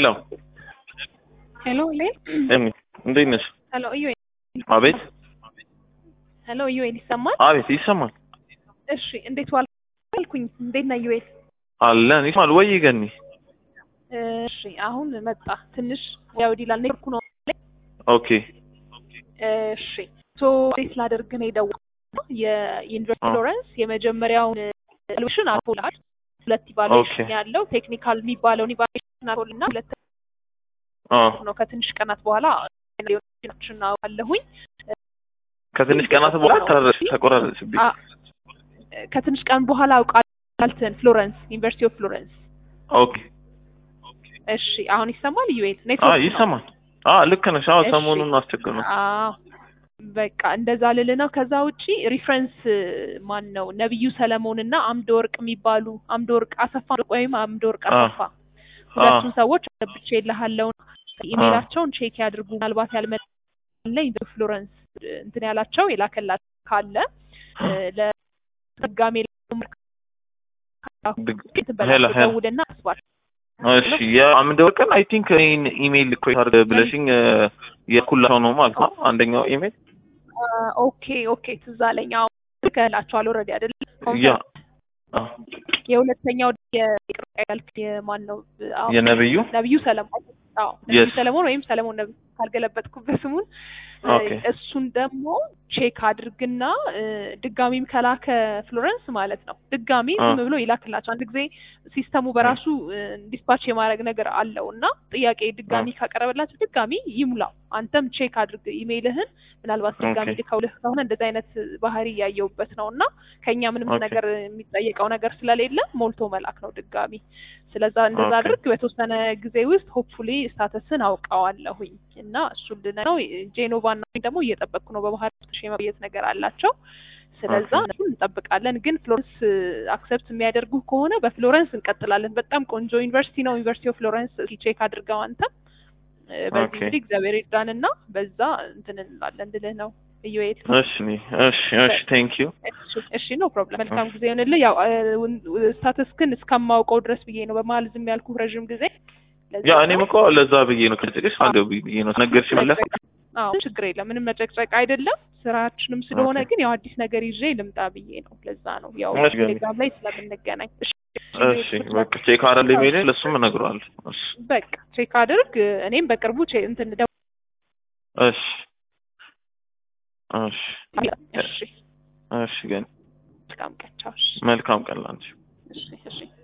ሄሎ ሄሎ ሌል ኤሚ እንዴት ነሽ? ሄሎ ዩኤል አቤት ሄሎ ዩኤል ይሰማል? አቤት ይሰማል እሺ እንዴት ዋልኩኝ? እንዴት ነህ ዩኤል? አለን ይሰማል ወይ ገኒ? እሺ አሁን መጣ ትንሽ ያው ዲላል ኔትወርኩ ነው። ኦኬ እሺ ሶ እንዴት ላደርግ ነው የደወልኩት የዩኒቨርሲቲ ፍሎረንስ የመጀመሪያውን ኢቫሉዌሽን አልፎልሃል። ሁለት ኢቫሉዌሽን ኦኬ። ያለው ቴክኒካል የሚባለውን ኢቫሉዌሽን አልፎልና ሁለት አ ነው ከትንሽ ቀናት በኋላ ችን አለሁኝ ከትንሽ ቀናት በኋላ ተረሽ ተቆራረጥሽብኝ። አ- ከትንሽ ቀን በኋላ አውቃልትን ፍሎረንስ ዩኒቨርሲቲ ኦፍ ፍሎረንስ ኦኬ እሺ አሁን ይሰማል ዩኤል አ ኔትወርክ ነው። ይሰማል። አ ልክ ነሽ። አዎ እሺ። ሰሞኑን አስቸግር ነው። አዎ በቃ እንደዛ ልል ነው። ከዛ ውጪ ሪፍረንስ ማን ነው ነብዩ ሰለሞን እና አምደ ወርቅ የሚባሉ አምደ ወርቅ አሰፋ ወይም አምደ ወርቅ አ አሰፋ ሁለቱም ሰዎች ብቻ የለሃለው ኢሜላቸውን ቼክ ያድርጉ። ምናልባት ያልመለኝ በፍሎረንስ እንትን ያላቸው የላከላቸው ካለ እ፣ ለድጋሜ ድግ- ሄሎ ሄሎ ደውልና አስባል እሺ የአምደ ወርቅን አይ ቲንክ እኔን ኢሜይል እኮ አድርገህ ብለሽኝ የኩላቸው ነው ማለት ነው። አንደኛው ኢሜይል ኦኬ ኦኬ ትዝ አለኝ። አዎ ልከህላቸዋል ኦልሬዲ አይደል? ያ አ፣ የሁለተኛው የቅርብ ያልክ የማን ነው? አዎ፣ የነብዩ ነብዩ ሰለሞን አዎ ነብዩ Yes. ሰለሞን ወይም ሰለሞን ነብዩ ካልገለበጥኩበት ስሙን ኦኬ እሱን ደግሞ ቼክ አድርግና እ፣ ድጋሚም ከላከ ፍሎረንስ ማለት ነው ድጋሚ አ። ዝም ብሎ ይላክላቸው። አንድ ጊዜ ሲስተሙ በራሱ ዲስፓች የማድረግ ነገር አለው እና ጥያቄ ድጋሚ ካቀረበላቸው ድጋሚ ይሙላው። አንተም ቼክ አድርግ ኢሜይልህን። ምናልባት ድጋሚ ኦኬ። ልከውልህ ከሆነ እንደዚህ አይነት ባህሪ እያየውበት ነው እና ከኛ ምንም ኦኬ። ነገር የሚጠየቀው ነገር ስለሌለ ሞልቶ መላክ ነው ድጋሚ። ስለዛ እንደዛ ኦኬ። አድርግ። በተወሰነ ጊዜ ውስጥ ሆፕፉሊ ስታተስን አውቀዋለሁኝ እና እሱን ልነ ነው ጄኖቫ እና ደግሞ እየጠበቅኩ ነው። በመሀል ትንሽ የመቆየት ነገር አላቸው። ስለዛ ኦኬ። እሱን እንጠብቃለን። ግን ፍሎረንስ አክሰፕት የሚያደርጉ ከሆነ በፍሎረንስ እንቀጥላለን። በጣም ቆንጆ ዩኒቨርሲቲ ነው። ዩኒቨርሲቲ ኦፍ ፍሎረንስ እስኪ ቼክ አድርገው አንተ እ፣ በዚህ ኦኬ። እንግዲህ እግዚአብሔር ይርዳንና በዛ እንትን እንላለን ልልህ ነው እዩኤል። እሺ እሺ እሺ ቴንክ ዩ እሺ፣ እሺ ኖ ፕሮብለም። መልካም ጊዜ ይሆንልህ። ያው ስታተስክን እስከማውቀው ድረስ ብዬ ነው በመሀል ዝም ያልኩህ ረዥም ጊዜ። ለዛ ያ ነው። እኔም እኮ ለዛ ብዬ ነው ከጭቅሽ አንድ ብዬ ነው ነገርሽ መለስ አዎ ችግር የለም ምንም መጨቅጨቅ አይደለም። ስራችንም ስለሆነ ኦኬ። ግን ያው አዲስ ነገር ይዤ ልምጣ ብዬ ነው። ለዛ ነው ያው እሺ፣ ገኒ። ቴሌግራም ላይ ስለምንገናኝ። እሺ እሺ በቃ ቼክ አረል ኢሜይል ለሱም እነግረዋለሁ። እሺ በቃ ቼክ አድርግ። እኔም በቅርቡ ቼ- እንትን ደው እሺ እሺ እሺ እሺ ግን መልካም ቀን ቻው። እሺ መልካም ቀን ላንቺ። እሺ እሺ